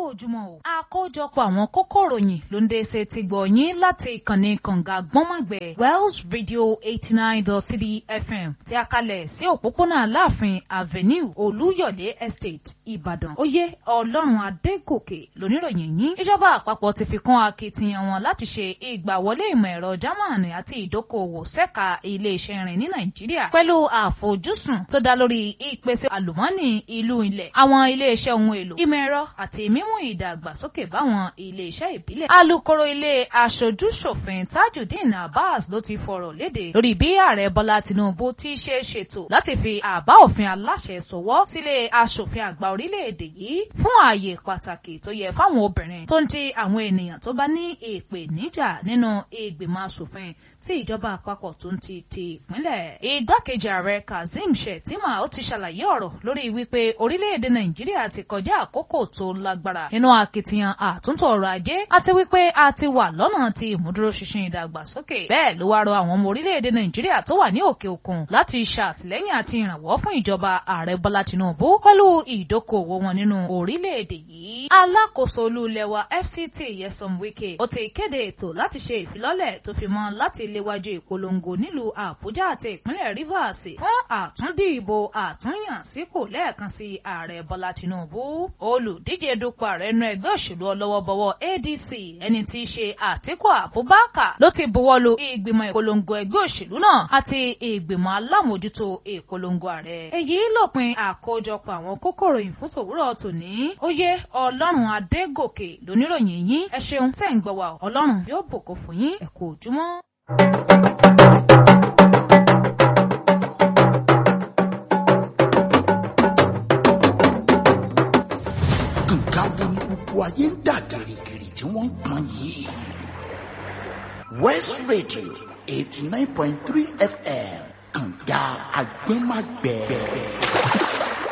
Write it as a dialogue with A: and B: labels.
A: ojúmọ́ o. àkójọpọ̀ àwọn kókó ìròyìn ló ń dé ṣe ti gbọ̀ yín láti ìkànnì kànga gbọ́nmọ̀gbẹ́ Wells Radio eighty nine dot three FM tí a kalẹ̀ sí òpópónà Aláàfin Avenue Olúyọ̀lé Estate Ìbàdàn. Oyè Ọlọ́run Adégòkè lóníròyìn yín. ìjọba àpapọ̀ ti fi kún akitiyan wọn láti ṣe ìgbàwọlé ìmọ̀ ẹ̀rọ Jámánì àti ìdókòwò ṣẹ́ka ilé-iṣẹ́ irin ní Nàìjíríà pẹ̀lú àfojúsùn tó dá lórí ìpèsè àlùmọ́ọ́nì ìlú ilẹ̀ àwọn ilé-iṣẹ́ ohun èlò ìmọ̀ ẹ̀rọ àti mímú ìdàgbàsókè báwọn ilé-iṣẹ́ ìbílẹ̀. alukoro ilé aṣojú-ṣòfin Tajudeen Abbas ló ti fọ̀rọ̀ léde lórí bí ààrẹ Bọ́lá Tinubu ti ṣe ṣètò láti fi àbá òfin aláṣẹ sọwọ́ sílé aṣòfin àgbà orílẹ̀-èdè yìí fún ààyè pàtàkì tó yẹ fáwọn obìnrin tó ń ti àwọn ènìyàn tó bá ní ìpèníjà nínú ìgbìmọ̀ aṣòfin tí ìjọba àpapọ̀ tó ń ti ti ìpínlẹ̀. igbákejì ààrẹ Kazeem Shettima ó ti ṣàlàyé ọ̀rọ̀ lórí wípé orílẹ̀-èdè Nàìjíríà ti kọjá àkókò tó lágbára nínú akitiyan àtúntò ọrọ̀ ajé àti wípé a ti wà lọ́nà ti ìmúdúróṣinṣin ìdàgbàsókè. bẹ́ẹ̀ ló wá rọ àwọn ọmọ orílẹ̀-èdè Nàìjíríà tó wà ní òkè òkun láti ṣàtìlẹ́yìn àti ìrànwọ́ fún ìjọba ààrẹ Bọ́lá Tinubu pẹ̀lú ìdókòwò wọn nínú orílẹ̀-èdè yìí. alákòóso olú ilẹ̀ wa FCT Nyesom Wike ó ti kéde ètò láti ṣe ìfilọ́lẹ̀ tó fi mọ́ láti léwájú ìpolongo nílùú Àbújá àti ìpínlẹ̀ Rivers fún àtúndì ìbò àtúnyàn sípò lẹ́ẹ̀kan sí ààrẹ Bọ́lá Tinubu. olùdíje dupò ààrẹ inú ẹgbẹ́ òṣèlú ọlọ́wọ́bọwọ́ ADC ẹni tí í ṣe Àtíkù Abubakar ló ti buwọ́lu ìgbìmọ̀ ìpolongo ẹgbẹ́ òṣèlú náà àti ìgbìmọ̀ alámòjútó ìpolongo ààrẹ. èyí lópin àkójọpọ̀ àwọn kókòrò ìfún tòwúrọ̀ tòní. ó yé Ọlọ́run Adégòkè lóníròyìn yín ẹ ṣeun tẹ́ ń gbọ́ wa Ọlọ́run yóò bùkún fún yín ẹ kú ojúmọ́.
B: nǹkan wo ni gbogbo ayé ń dà gìrìgìrì tí wọ́n ń pọn yìí. West Radio eighty nine point three FM kànga agbẹ́magbẹ́.